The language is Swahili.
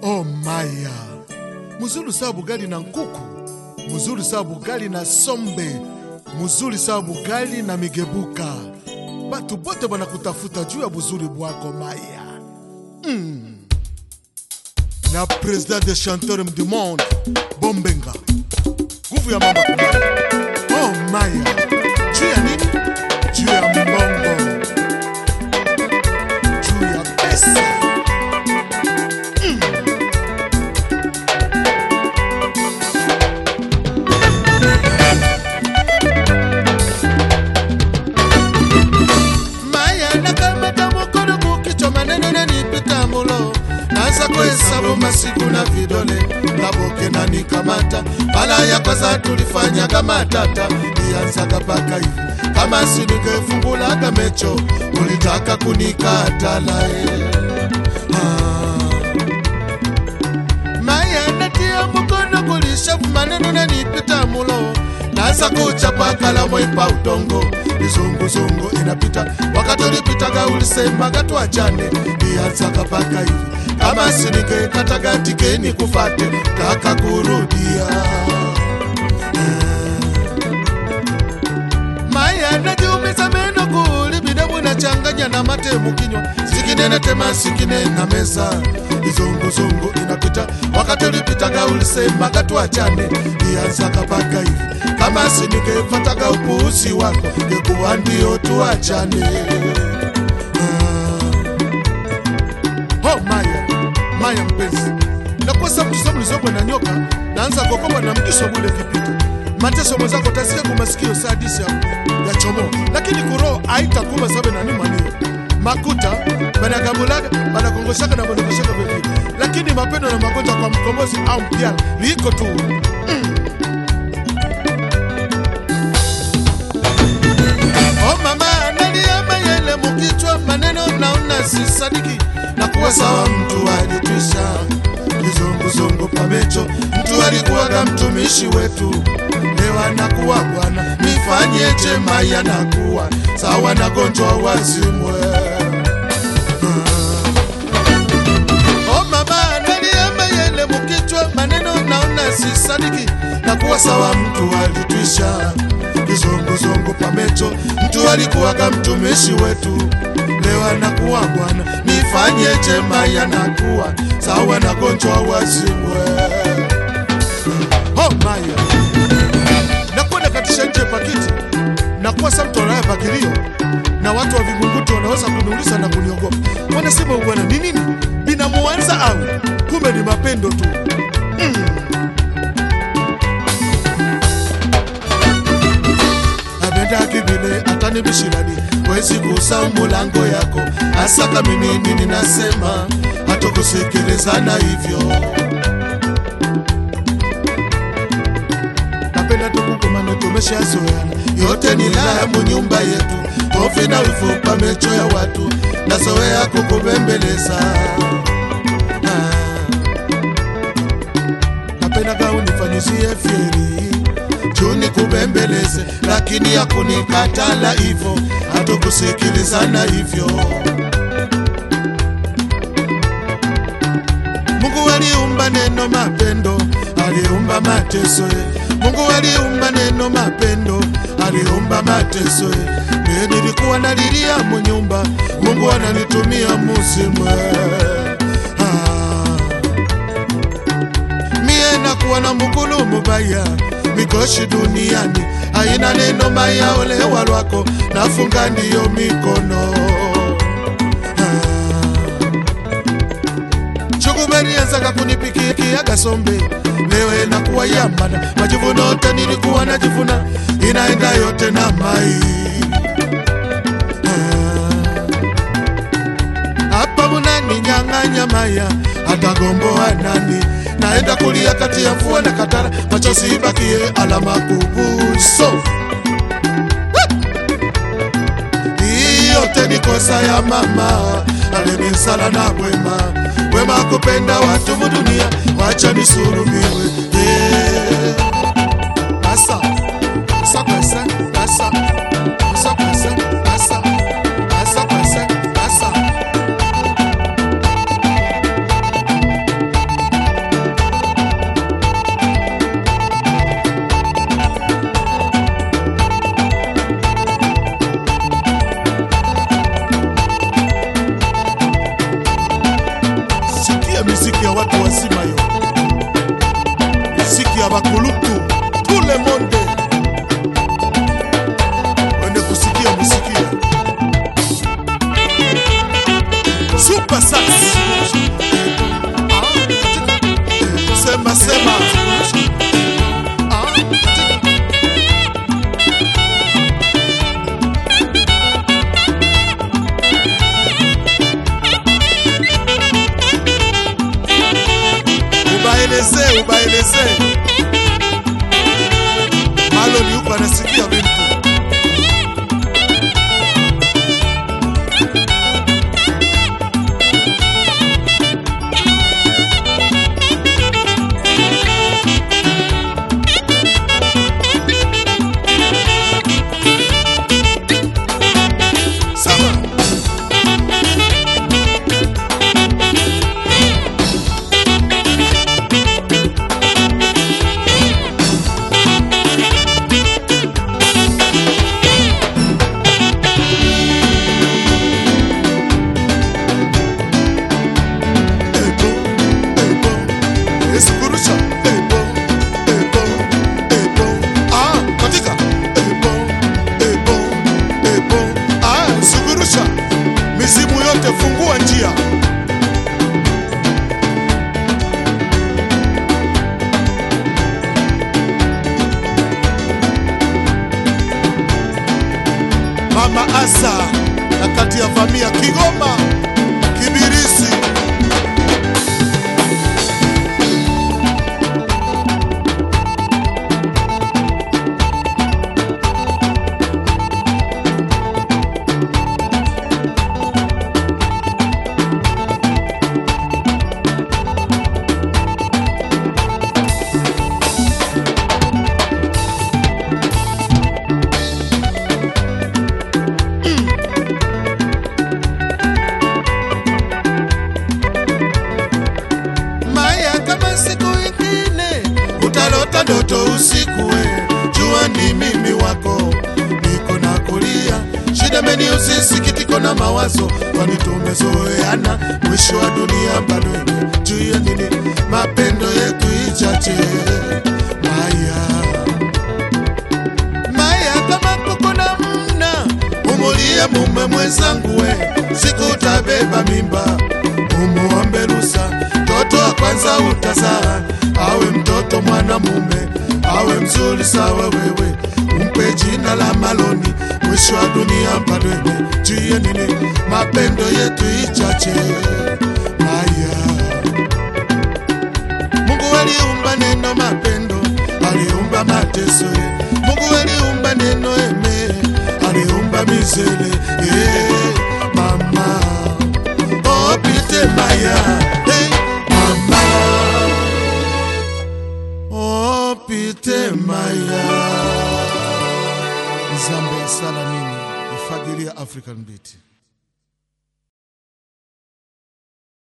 Oh maya, muzuri saa bugali na nkuku, muzuri saa bugali na sombe, muzuri saa bugali na migebuka. Batu bote banakutafuta juu ya buzuri bwako maya. Mm. Na president de chanteur du monde Bombenga, nguvu ya mamba kumaya. Oh maya, juu ya nini? Juu ya mbongo, juu ya pesa. maya nakamata mokolo kukichwa maneno nanipita mulo naza kuhesabu masiku na vidole naboke nanikamata mala ya kwanza tulifanyaga matata ianzaga paka hivi kama siningefungulaga mecho ulitaka kunikatala eh. ah. maya natia mukono kulishafu maneno nanipita mulo naza kuchapa kalamu ipa udongo izunguzungu inapita wakati ulipitaga ulisemaga twachane ianzaga paka hivi kama siningekataga tikeni kufate kaka kurudia maya najiumiza meno kuli bidamu nachanganya na mate mukinywa sikinene tema sikine na meza izunguzungu inapita wakati ulipitaga ulisemaga tuachane ianzaga paka hivi kama siningefataga upuuzi wako ngekuwa ndio tuachane ah. oh, maya maya mpenzi nakosa mtu samlizobwe na nyoka naanza kokoba na mkiso bule kipito mateso mwenzako tasikia kumasikio saa disi ya, ya chomo lakini kuroho aitakuma sabe nani manio makuta banagambulaga banakongoshaka na banakoshaka vevile lakini mapendo na magonjwa kwa mkombozi au mpiala liko tu Oh mama analia mayele mukichwa maneno naona sisadiki na kuwa sawa mtu alitwisha kizunguzungu pamecho mtu alikuwaga mtumishi wetu leo anakuwa bwana nifanyeje maya nakuwa sawa na gonjwa wazimwe Oh mama analia mayele mukichwa maneno naona sisadiki na kuwa sawa mtu alitwisha kizunguzungu pamecho mtu alikuwaga mtumishi wetu leo anakuwa bwana nifanyeje maya nakuwa sawa na gonjwa wazimwe oh maya nakwenda katisha nje pakiti nakuwa sa mtu anaya pakilio na watu wa vingunguti wanaweza kuniuliza na kuniogopa wanasema bwana ni nini binamuanza au kumbe ni mapendo tu abendaki vile atanibishirani wezi kusa mulango yako asaka mimi nini nasema hatukusikilizana hivyo napenda tukukumane tumeshazoeana yote ni laya munyumba yetu kofi na vifupa mecho ya watu nazoea kukubembeleza ah. napendaga unifanyizie fyeri juni kubembeleze lakini hakunikatala hivyo hatukusikilizana hivyo mungu aliumba neno mapendo aliumba mateso ye. mungu aliumba neno mapendo aliumba mateso ye. mie nilikuwa nalilia munyumba mungu ananitumia muzimwe ah mie nakuwa na mukulu mubaya mikoshi duniani aina neno maya olewa lwako nafunga ndiyo mikono chukuberienzaka kunipikia gasombe lewe nakuwa yambana majivuno yote nilikuwa najivuna inaenda yote na mai hapa munani nyang'anya maya atagomboa nani naenda kulia kati ya mvua na katara machozi ibakie alama kubuso hii yote ni kosa ya mama alinisala na bwema wema kupenda watu mudunia wacha nisulubiwe yeah. asa asa kwese asa asa kwese asa asa kwese asa super sax sema sema ubaeleze ubaeleze maloni huko anasikia vitu sawa Ebo, ebo, esikurusha. Ebo, ebo, ebo. Ah, katika. Ebo, ebo, ebo. Ah, sugurusha. Mizimu yote fungua njia. Mama Asa na kati ya vamia Kigoma, Kibirisi. Maya, kama siku ingine utalota ndoto usiku, we jua ni mimi wako, niko na kulia shida meni usisikitiko na mawazo, kwani tumezoeana, mwisho wa dunia bado ime- juu ya nini mapendo yetu ichache. Maya, Maya, kama kuko na mna umulie mume mwenzangu, we siku utabeba mimba umuombe rusa, mtoto wa kwanza utazaa, awe mtoto mwanamume, awe mzuri sawa wewe, umpe jina la Maloni, mwisho wa dunia bado juu nini, mapendo yetu ichache. Maya, Mungu aliumba neno mapendo, aliumba mateso, Mungu aliumba neno eme, aliumba mizele, yeah, mama Oh, Peter Maya, hey, mama. Oh, Peter Maya. Zambe sala nini? Ifagilia African Beat.